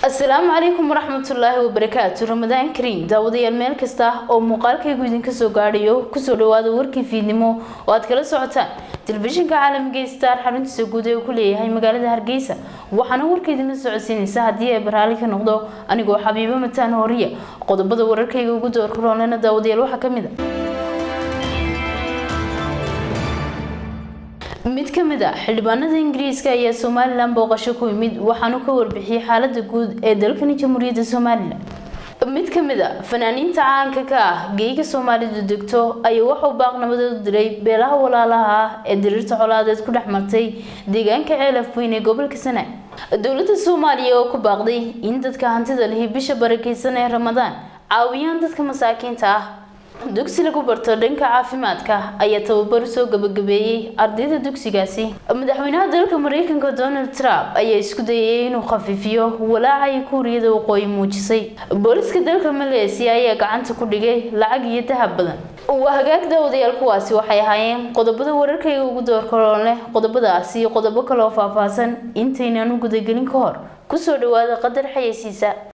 asalaamu calaykum waraxmatullaahi wabarakaatu ramadaan kariim daawadayaal meel kasta oo muuqaalkaygu idinka soo gaadhayo kusoo dhawaada warkii fiidnimo oo aad kala socotaan telefishinka caalamiga star xaruntiisa guud ee uu ku leeyahay magaalada hargeysa waxaana warka idinla socodsiinaysa haddii ay baraali ka noqdo anigoo xabiibo mataan horiya qodobada wararkayga ugu doorka roonlena daawadayaal waxaa ka mid a mid ka mid a xildhibaanada ingiriiska ayaa somalilan booqasho ku yimid waxaanu ka warbixiyey xaalada guud ee dalkani jamhuuriyadda somalilan mid ka mid a fanaaniinta caanka ka ah geeyga soomaalidu degto ayaa waxuu baaqnabadeed u diray beelaha walaalaha ah ee diriirta colaadeed ku dhex martay deegaanka ceelaf weyn ee gobolka sanaag dowladda soomaaliya oo ku baaqday in dadka hantida lihi bisha barakeysan ee ramadaan caawiyaan dadka masaakiinta ah dugsi lagu barto dhanka caafimaadka ayaa tababar soo gabagabeeyey ardayda dugsigaasi madaxweynaha dalka mareykanka donald trump ayaa isku dayay inuu khafiifiyo walaaca ay kuuriyada waqooyi muujisay booliska dalka maleesiya ayaa gacanta ku dhigay lacag iyo dahab badan waa hagaag daawadayaal kuwaasi waxay ahaayeen qodobada wararkayga ugu doorkaroon leh qodobadaasi iyo qodobo kale oo faahfaahsan intaynaan u gudagelin ka hor kusoo dhawaada qadar xayeysiisa